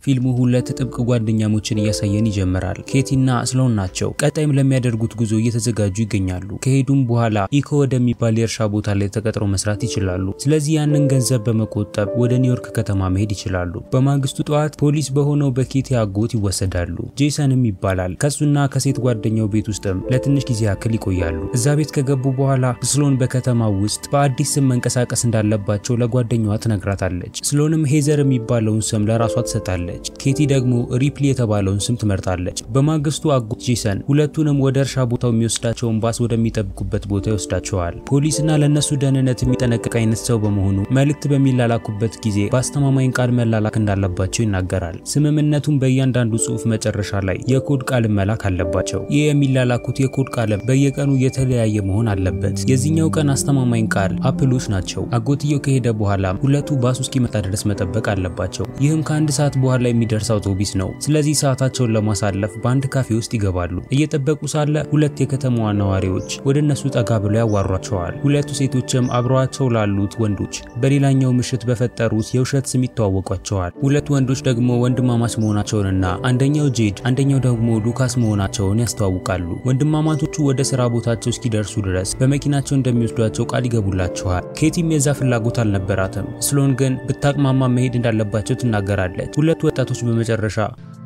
ፊልሙ ሁለት ጥብቅ ጓደኛሞችን እያሳየን ይጀምራል። ኬቲና ስሎን ናቸው። ቀጣይም ለሚያደርጉት ጉዞ እየተዘጋጁ ይገኛሉ። ከሄዱም በኋላ ኢኮ ወደሚባል የእርሻ ቦታ ላይ ተቀጥሮ መስራት ይችላሉ። ስለዚህ ያንን ገንዘብ በመቆጠብ ወደ ኒውዮርክ ከተማ መሄድ ይችላሉ። በማግስቱ ጠዋት ፖሊስ በሆነው በኬቲ አጎት ይወሰዳሉ። ጄሰንም ይባላል። ከሱና ከሴት ጓደኛው ቤት ውስጥም ለትንሽ ጊዜ ያክል ይቆያሉ። እዛ ቤት ከገቡ በኋላ ስሎን በከተማው ውስጥ በአዲስ ስም መንቀሳቀስ እንዳለባቸው ለጓደኛዋ ትነግራታለች። ስሎንም ሄዘር የሚባለውን ስም ለራሷ ትሰጣለች። ኬቲ ደግሞ ሪፕሊ የተባለውን ስም ትመርጣለች። በማግስቱ አጎት ጄሰን ሁለቱንም ወደ እርሻ ቦታው የሚወስዳቸውን ባስ ወደሚጠብቁበት ቦታ ይወስዳቸዋል። ፖሊስና ለእነሱ ደህንነት የሚጠነቀቅ አይነት ሰው በመሆኑ መልእክት በሚላላኩበት ጊዜ በአስተማማኝ ቃል መላላክ እንዳለባቸው ይናገራል። ስምምነቱን በእያንዳንዱ ጽሑፍ መጨረሻ ላይ የኮድ ቃል መላክ አለባቸው። ይህ የሚላላኩት የኮድ ቃልም በየቀኑ የተለያየ መሆን አለበት። የዚህኛው ቀን አስተማማኝ ቃል አፕሎች ናቸው። አጎትየው ከሄደ በኋላ ሁለቱ ባሱ እስኪመጣ ድረስ መጠበቅ አለባቸው። ይህም ከአንድ ሰዓት በኋላ የሚደርስ አውቶቢስ ነው። ስለዚህ ሰዓታቸውን ለማሳለፍ በአንድ ካፌ ውስጥ ይገባሉ። እየጠበቁ ሳለ ሁለት የከተማዋ ነዋሪዎች ወደ እነሱ ጠጋ ብለው ያዋሯቸዋል። ሁለቱ ሴቶችም አብረዋቸው ላሉት ወንዶች በሌላኛው ምሽት በፈጠሩት የውሸት ስም ይተዋወቋቸዋል። ሁለት ወንዶች ደግሞ ወንድማማች መሆናቸውንና አንደኛው ጄድ አንደኛው ደግሞ ሉካስ መሆናቸውን ያስተዋውቃሉ። ወንድማማቾቹ ወደ ስራ ቦታቸው እስኪደርሱ ድረስ በመኪናቸው እንደሚወስዷቸው ቃል ይገቡላቸዋል። ኬቲም የዛ ፍላጎት አልነበራትም። ስሎን ግን ብታቅማማ መሄድ እንዳለባቸው ትናገራለች። ሁለቱ ወጣቶች በመጨረሻ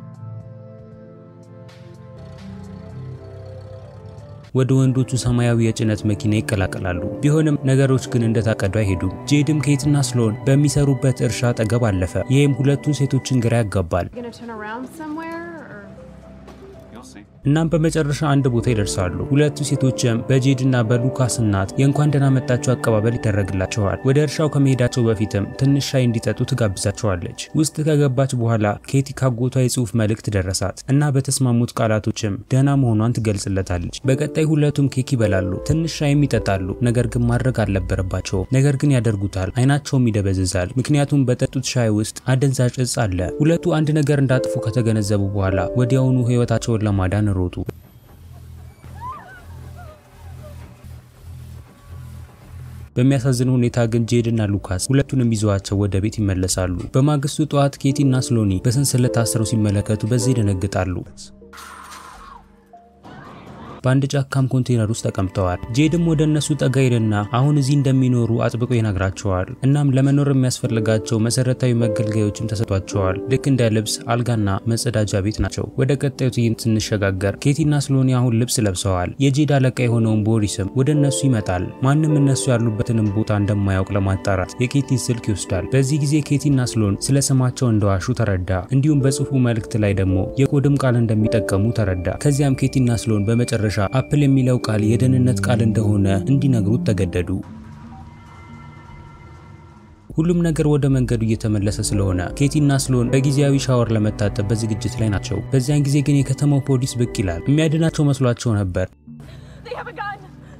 ወደ ወንዶቹ ሰማያዊ የጭነት መኪና ይቀላቀላሉ። ቢሆንም ነገሮች ግን እንደታቀዱ አይሄዱም። ጄድም ኬትና ስሎን በሚሰሩበት እርሻ አጠገብ አለፈ። ይህም ሁለቱን ሴቶችን ግራ ያጋባል። Gonna turn around somewhere or You'll see. እናም በመጨረሻ አንድ ቦታ ይደርሳሉ። ሁለቱ ሴቶችም በጄድና በሉካስ እናት የእንኳን ደህና መጣችሁ አቀባበል ይደረግላቸዋል። ወደ እርሻው ከመሄዳቸው በፊትም ትንሽ ሻይ እንዲጠጡ ትጋብዛቸዋለች። ውስጥ ከገባች በኋላ ኬቲ ካጎቷ የጽሑፍ መልእክት ደረሳት እና በተስማሙት ቃላቶችም ደህና መሆኗን ትገልጽለታለች። በቀጣይ ሁለቱም ኬክ ይበላሉ፣ ትንሽ ሻይም ይጠጣሉ። ነገር ግን ማድረግ አልነበረባቸውም። ነገር ግን ያደርጉታል። አይናቸውም ይደበዝዛል፣ ምክንያቱም በጠጡት ሻይ ውስጥ አደንዛዥ እጽ አለ። ሁለቱ አንድ ነገር እንዳጥፉ ከተገነዘቡ በኋላ ወዲያውኑ ህይወታቸውን ለማዳን ሮጡ። በሚያሳዝን ሁኔታ ግን ጄድ እና ሉካስ ሁለቱንም ይዘዋቸው ወደ ቤት ይመለሳሉ። በማግስቱ ጠዋት ኬቲ እና ስሎኒ በሰንሰለት ታስረው ሲመለከቱ በዚህ ይደነግጣሉ። በአንድ ጫካም ኮንቴነር ውስጥ ተቀምጠዋል። ጄድም ወደ እነሱ ጠጋ ይልና አሁን እዚህ እንደሚኖሩ አጥብቆ ይነግራቸዋል። እናም ለመኖር የሚያስፈልጋቸው መሰረታዊ መገልገያዎችም ተሰጥቷቸዋል። ልክ እንደ ልብስ፣ አልጋና መጸዳጃ ቤት ናቸው። ወደ ቀጣዩ ትዕይንት ስንሸጋገር ኬቲና ስሎኒ አሁን ልብስ ለብሰዋል። የጄድ አለቃ የሆነውን ቦሪስም ወደ እነሱ ይመጣል። ማንም እነሱ ያሉበትንም ቦታ እንደማያውቅ ለማጣራት የኬቲን ስልክ ይወስዳል። በዚህ ጊዜ ኬቲና ስሎን ስለ ስማቸው እንደዋሹ ተረዳ። እንዲሁም በጽሁፉ መልእክት ላይ ደግሞ የኮድም ቃል እንደሚጠቀሙ ተረዳ። ከዚያም ኬቲና ስሎን በመጨረሻ አፕል የሚለው ቃል የደህንነት ቃል እንደሆነ እንዲነግሩት ተገደዱ። ሁሉም ነገር ወደ መንገዱ እየተመለሰ ስለሆነ ኬቲና ስሎን በጊዜያዊ ሻወር ለመታጠብ በዝግጅት ላይ ናቸው። በዚያን ጊዜ ግን የከተማው ፖሊስ ብቅ ይላል። የሚያድናቸው መስሏቸው ነበር። they have a gun.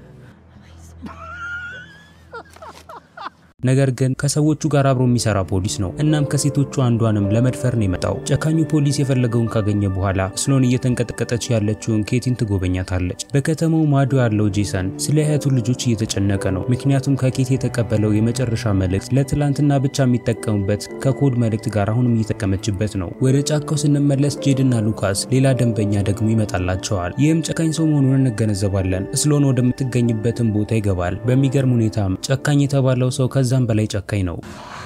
ነገር ግን ከሰዎቹ ጋር አብሮ የሚሰራ ፖሊስ ነው። እናም ከሴቶቹ አንዷንም ለመድፈር ነው የመጣው። ጨካኙ ፖሊስ የፈለገውን ካገኘ በኋላ ስሎን እየተንቀጠቀጠች ያለችውን ኬቲን ትጎበኛታለች። በከተማው ማዶ ያለው ጄሰን ስለ እህቱ ልጆች እየተጨነቀ ነው። ምክንያቱም ከኬት የተቀበለው የመጨረሻ መልእክት ለትላንትና ብቻ የሚጠቀሙበት ከኮድ መልእክት ጋር አሁንም እየተጠቀመችበት ነው። ወደ ጫካው ስንመለስ ጄድና ሉካስ ሌላ ደንበኛ ደግሞ ይመጣላቸዋል። ይህም ጨካኝ ሰው መሆኑን እንገነዘባለን። ስሎን ወደምትገኝበትን ቦታ ይገባል። በሚገርም ሁኔታም ጨካኝ የተባለው ሰው ከዛም በላይ ጨካኝ ነው።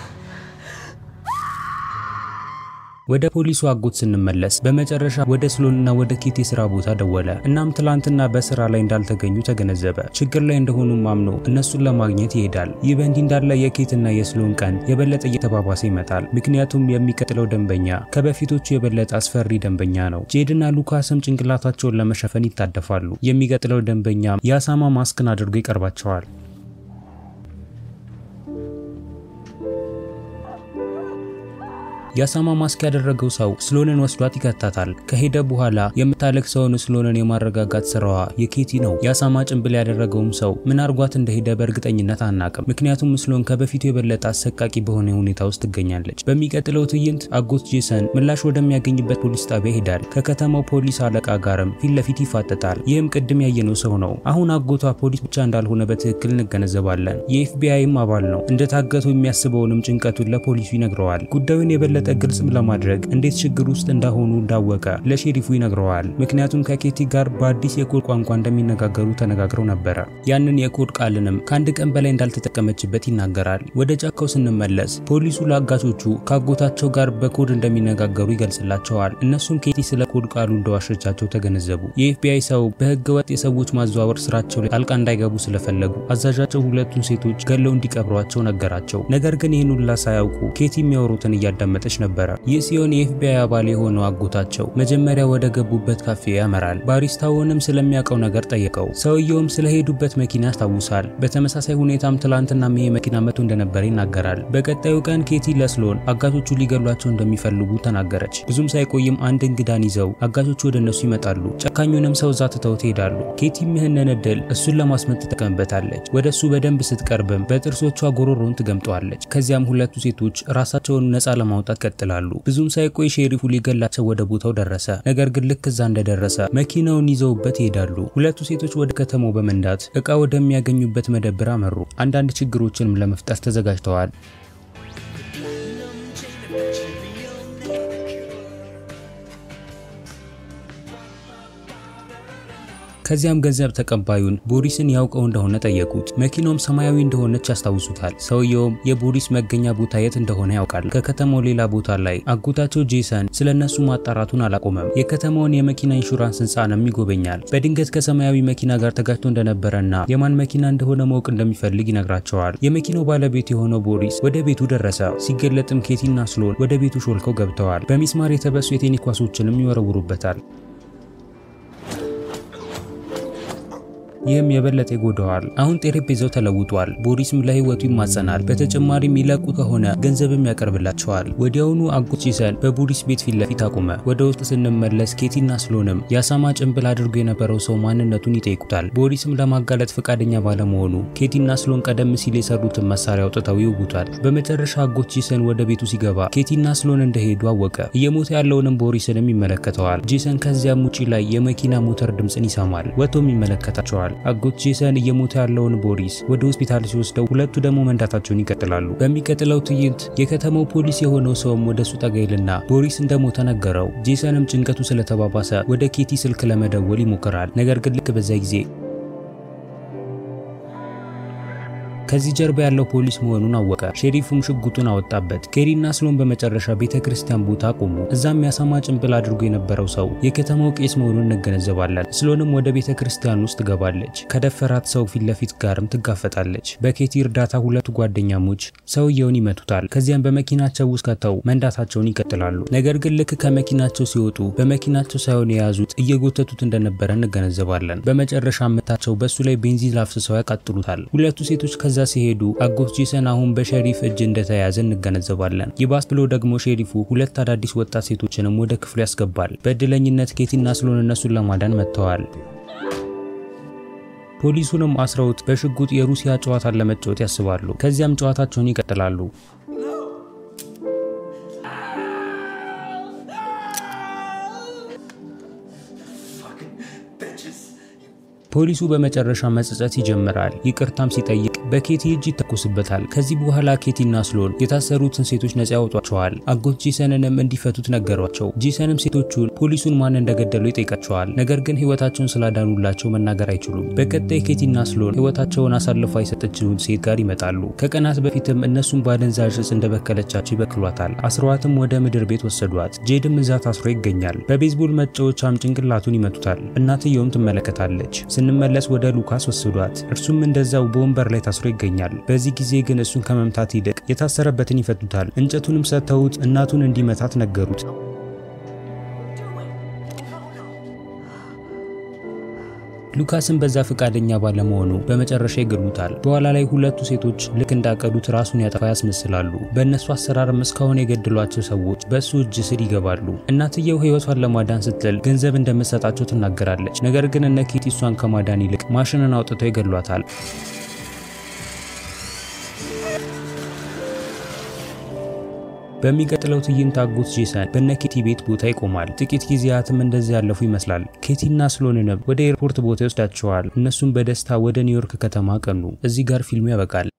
ወደ ፖሊሱ አጎት ስንመለስ በመጨረሻ ወደ ስሎንና ወደ ኬት የስራ ቦታ ደወለ። እናም ትላንትና በስራ ላይ እንዳልተገኙ ተገነዘበ። ችግር ላይ እንደሆኑም አምኖ እነሱን ለማግኘት ይሄዳል። ይህ በእንዲህ እንዳለ የኬትና የስሎን ቀን የበለጠ እየተባባሰ ይመጣል። ምክንያቱም የሚቀጥለው ደንበኛ ከበፊቶቹ የበለጠ አስፈሪ ደንበኛ ነው። ጄድና ሉካስም ጭንቅላታቸውን ለመሸፈን ይታደፋሉ። የሚቀጥለው ደንበኛ የአሳማ ማስክን አድርጎ ይቀርባቸዋል። የአሳማ ማስክ ያደረገው ሰው ስሎንን ወስዷት ይከታታል። ከሄደ በኋላ የምታለቅሰውን ስሎንን የማረጋጋት ስራዋ የኬቲ ነው። የአሳማ ጭንብል ያደረገውም ሰው ምን አርጓት እንደሄደ በእርግጠኝነት አናቅም። ምክንያቱም ስሎን ከበፊቱ የበለጠ አሰቃቂ በሆነ ሁኔታ ውስጥ ትገኛለች። በሚቀጥለው ትዕይንት አጎት ጄሰን ምላሽ ወደሚያገኝበት ፖሊስ ጣቢያ ይሄዳል። ከከተማው ፖሊስ አለቃ ጋርም ፊት ለፊት ይፋጠጣል። ይህም ቅድም ያየነው ሰው ነው። አሁን አጎቷ ፖሊስ ብቻ እንዳልሆነ በትክክል እንገነዘባለን። የኤፍቢአይም አባል ነው። እንደታገቱ የሚያስበውንም ጭንቀቱን ለፖሊሱ ይነግረዋል። ጉዳዩን የበለጠ የበለጠ ግልጽም ለማድረግ እንዴት ችግር ውስጥ እንዳሆኑ እንዳወቀ ለሼሪፉ ይነግረዋል። ምክንያቱም ከኬቲ ጋር በአዲስ የኮድ ቋንቋ እንደሚነጋገሩ ተነጋግረው ነበረ። ያንን የኮድ ቃልንም ከአንድ ቀን በላይ እንዳልተጠቀመችበት ይናገራል። ወደ ጫካው ስንመለስ ፖሊሱ ለአጋቾቹ ከአጎታቸው ጋር በኮድ እንደሚነጋገሩ ይገልጽላቸዋል። እነሱም ኬቲ ስለ ኮድ ቃሉ እንደዋሸቻቸው ተገነዘቡ። የኤፍቢአይ ሰው በህገ ወጥ የሰዎች ማዘዋወር ስራቸው ላይ ጣልቃ እንዳይገቡ ስለፈለጉ አዛዣቸው ሁለቱን ሴቶች ገለው እንዲቀብሯቸው ነገራቸው። ነገር ግን ይህን ሁላ ሳያውቁ ኬቲ የሚያወሩትን እያዳመጠች ነበረ። ይህ ሲሆን የኤፍቢአይ አባል የሆነው አጎታቸው መጀመሪያ ወደ ገቡበት ካፌ ያመራል። ባሪስታውንም ስለሚያውቀው ነገር ጠየቀው። ሰውየውም ስለሄዱበት መኪና ያስታውሳል። በተመሳሳይ ሁኔታም ትላንትናም ይሄ መኪና መቶ እንደነበረ ይናገራል። በቀጣዩ ቀን ኬቲ ለስሎን አጋቾቹ ሊገሏቸው እንደሚፈልጉ ተናገረች። ብዙም ሳይቆይም አንድ እንግዳን ይዘው አጋቾቹ ወደ እነሱ ይመጣሉ። ጨካኙንም ሰው እዛ ትተው ትሄዳሉ። ኬቲም ይህንን እድል እሱን ለማስመት ትጠቀምበታለች። ወደ እሱ በደንብ ስትቀርብም በጥርሶቿ ጎሮሮን ትገምጠዋለች። ከዚያም ሁለቱ ሴቶች ራሳቸውን ነፃ ለማውጣት ቀጥላሉ። ብዙም ሳይቆይ ሼሪፉ ሊገላቸው ወደ ቦታው ደረሰ። ነገር ግን ልክ እዛ እንደደረሰ መኪናውን ይዘውበት ይሄዳሉ። ሁለቱ ሴቶች ወደ ከተማው በመንዳት እቃ ወደሚያገኙበት መደብር አመሩ። አንዳንድ ችግሮችንም ለመፍጠር ተዘጋጅተዋል። ከዚያም ገንዘብ ተቀባዩን ቦሪስን ያውቀው እንደሆነ ጠየቁት። መኪናውም ሰማያዊ እንደሆነች ያስታውሱታል። ሰውየውም የቦሪስ መገኛ ቦታ የት እንደሆነ ያውቃል። ከከተማው ሌላ ቦታ ላይ አጎታቸው ጄሰን ስለ እነሱ ማጣራቱን አላቆመም። የከተማውን የመኪና ኢንሹራንስ ህንፃንም ይጎበኛል። በድንገት ከሰማያዊ መኪና ጋር ተጋጭቶ እንደነበረና የማን መኪና እንደሆነ ማወቅ እንደሚፈልግ ይነግራቸዋል። የመኪናው ባለቤት የሆነው ቦሪስ ወደ ቤቱ ደረሰ። ሲገለጥም ኬቲና ስሎን ወደ ቤቱ ሾልከው ገብተዋል። በሚስማር የተበሱ የቴኒስ ኳሶችንም ይወረውሩበታል። ይህም የበለጠ ይጎዳዋል። አሁን ጠረጴዛው ተለውጧል። ቦሪስም ለህይወቱ ይማጸናል። በተጨማሪም ይለቁ ከሆነ ገንዘብም ያቀርብላቸዋል። ወዲያውኑ አጎት ጄሰን በቦሪስ ቤት ፊት ለፊት አቆመ። ወደ ውስጥ ስንመለስ ኬቲና ስሎንም የአሳማ ጭንብል አድርጎ የነበረው ሰው ማንነቱን ይጠይቁታል። ቦሪስም ለማጋለጥ ፈቃደኛ ባለመሆኑ ኬቲና ስሎን ቀደም ሲል የሰሩትን መሳሪያ አውጥተው ይውጉታል። በመጨረሻ አጎት ጄሰን ወደ ቤቱ ሲገባ ኬቲና ስሎን እንደሄዱ አወቀ። እየሞተ ያለውንም ቦሪስንም ይመለከተዋል። ጄሰን ከዚያም ውጪ ላይ የመኪና ሞተር ድምፅን ይሰማል። ወጥቶም ይመለከታቸዋል። አጎት ጄሰን እየሞተ ያለውን ቦሪስ ወደ ሆስፒታል ሲወስደው ሁለቱ ደግሞ መንዳታቸውን ይቀጥላሉ። በሚቀጥለው ትዕይንት የከተማው ፖሊስ የሆነው ሰውም ወደ እሱ ጠጋ ይልና ቦሪስ እንደሞተ ነገረው። ጄሰንም ጭንቀቱ ስለተባባሰ ወደ ኬቲ ስልክ ለመደወል ይሞክራል። ነገር ግን ልክ በዛ ጊዜ ከዚህ ጀርባ ያለው ፖሊስ መሆኑን አወቀ። ሼሪፉም ሽጉጡን አወጣበት። ኬሪና ስሎን በመጨረሻ ቤተ ክርስቲያን ቦታ ቆሙ። እዛም ያሳማ ጭንብል አድርጎ የነበረው ሰው የከተማው ቄስ መሆኑን እንገነዘባለን። ስሎንም ወደ ቤተ ክርስቲያን ውስጥ ትገባለች። ከደፈራት ሰው ፊት ለፊት ጋርም ትጋፈጣለች። በኬቲ እርዳታ ሁለቱ ጓደኛሞች ሰውየውን ይመቱታል። ከዚያም በመኪናቸው ውስጥ ከተው መንዳታቸውን ይቀጥላሉ። ነገር ግን ልክ ከመኪናቸው ሲወጡ በመኪናቸው ሳይሆን የያዙት እየጎተቱት እንደነበረ እንገነዘባለን። በመጨረሻ ምታቸው በእሱ ላይ ቤንዚን አፍስሰው ያቃጥሉታል። ሁለቱ ሴቶች ከዛ ሲሄዱ አጎት ጄሰን አሁን በሸሪፍ እጅ እንደተያዘ እንገነዘባለን። ይባስ ብሎ ደግሞ ሼሪፉ ሁለት አዳዲስ ወጣት ሴቶችንም ወደ ክፍሉ ያስገባል። በእድለኝነት ኬቲና ስሎን እነሱን ለማዳን መጥተዋል። ፖሊሱንም አስረውት በሽጉጥ የሩሲያ ጨዋታን ለመጫወት ያስባሉ። ከዚያም ጨዋታቸውን ይቀጥላሉ። ፖሊሱ በመጨረሻ መጸጸት ይጀምራል። ይቅርታም ሲጠይቅ በኬቲ እጅ ይተኮስበታል። ከዚህ በኋላ ኬቲና ስሎን የታሰሩትን ሴቶች ነጻ ያወጧቸዋል። አጎት ጄሰንንም እንዲፈቱት ነገሯቸው። ጄሰንም ሴቶቹን ፖሊሱን ማን እንደገደሉ ይጠይቃቸዋል። ነገር ግን ህይወታቸውን ስላዳኑላቸው መናገር አይችሉም። በቀጣይ ኬቲና ስሎን ህይወታቸውን አሳልፋ የሰጠችውን ሴት ጋር ይመጣሉ። ከቀናት በፊትም እነሱን በአደንዛዥ እጽ እንደበከለቻቸው ይበክሏታል። አስረዋትም ወደ ምድር ቤት ወሰዷት። ጄድም እዛ ታስሮ ይገኛል። በቤዝቦል መጫወቻም ጭንቅላቱን ይመቱታል። እናትየውም ትመለከታለች። ስንመለስ ወደ ሉካስ ወሰዷት። እርሱም እንደዛው በወንበር ላይ ታስሮ ይገኛል። በዚህ ጊዜ ግን እሱን ከመምታት ይልቅ የታሰረበትን ይፈቱታል። እንጨቱንም ሰጥተውት እናቱን እንዲመታት ነገሩት። ሉካስን በዛ ፈቃደኛ ባለመሆኑ በመጨረሻ ይገሉታል። በኋላ ላይ ሁለቱ ሴቶች ልክ እንዳቀዱት ራሱን ያጠፋ ያስመስላሉ። በእነሱ አሰራርም እስካሁን የገደሏቸው ሰዎች በእሱ እጅ ስር ይገባሉ። እናትየው ህይወቷን ለማዳን ስትል ገንዘብ እንደምትሰጣቸው ትናገራለች። ነገር ግን እነ ኬቲ እሷን ከማዳን ይልቅ ማሽንን አውጥተው ይገሏታል። በሚቀጥለው ትዕይንት አጎት ጄሰን በነኬቲ ቤት ቦታ ይቆማል። ጥቂት ጊዜያትም እንደዚህ ያለፉ ይመስላል። ኬቲና ስሎንንም ወደ ኤርፖርት ቦታ ይወስዳቸዋል። እነሱም በደስታ ወደ ኒውዮርክ ከተማ ቀኑ። እዚህ ጋር ፊልሙ ያበቃል።